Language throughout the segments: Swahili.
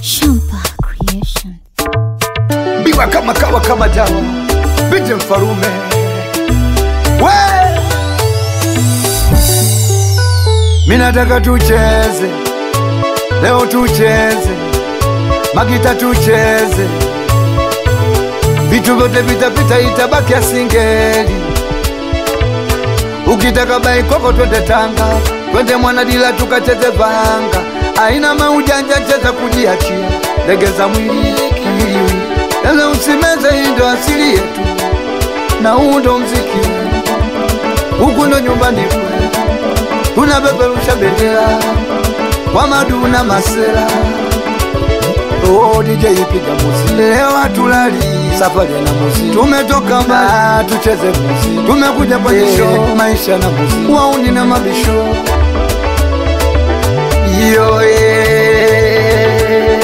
Champa Creation. biwa kama kawa kama dawa binti mfarume we minataka tucheze leo tucheze magita tucheze vitu vyote vitapita itabaki asingeli ukitaka baikoko twende tanga twende mwanadila tukacheze vanga aina maujanja cheza kujiachia legeza mwili kiwiliwili lele usimeze hii ndo asili yetu na huu ndo mziki huku ndo nyumbani kwetu tunapeperusha bendera kwa maduna masera Oh, DJ piga muzi leo hatulali safari na muzi tumetoka mbali tucheze muzi tumekuja kwenye show maisha na muzi wauni na mabisho yo yeah.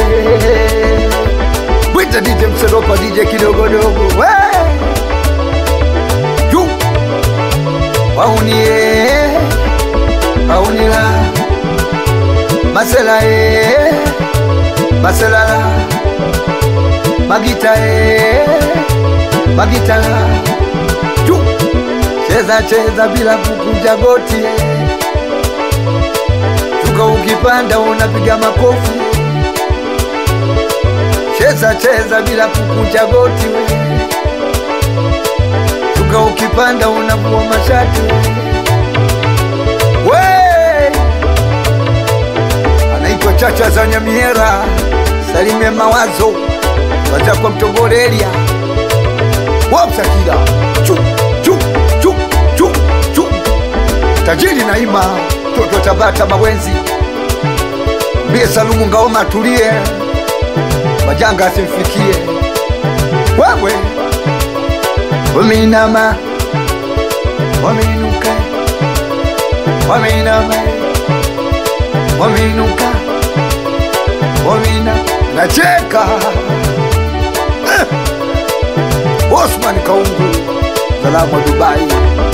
Wita DJ Mseropa DJ kidogodogo we Yu Waunie Waunila Masela e Maselala Magita e Magitala Yu Cheza cheza bila kukunja goti e. Shuka ukipanda unapiga makofi cheza cheza bila kukunja goti we shuka ukipanda unavua mashati we anaitwa chacha za nyamiera salime mawazo waza kwa mtogorelia wapsakila chu chu chu chu chu tajiri naima toto tabata mawenzi mbie salumu ngaoma tulie majanga asimfikie wewe wameinama wameinuka wameinama wameinuka wameina nacheka eh. Osman Kaungu salamu wa Dubai